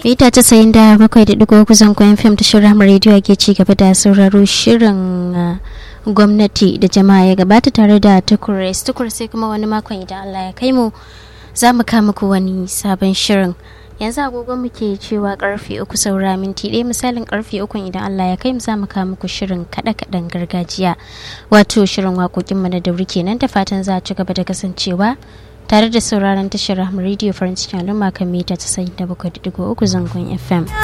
mita casa'in da bakwai da digo kusan kwayan fim ta shirin rediyo ke ci gaba da sauraro shirin gwamnati da jama'a ya gabata tare da tukures tukur sai kuma wani makon idan allah ya kai mu za mu kama ku wani sabon shirin yanzu agogon mu ke cewa karfe uku saura minti ɗaya misalin karfe uku idan Allah ya kai mu za mu kawo muku shirin kaɗe-kaɗen gargajiya wato shirin waƙoƙin mu na dauri kenan da fatan za a ci gaba da kasancewa tare da sauraron tashar Rahama Radio Farin cikin al'umma kan mita 97.3 zangon FM.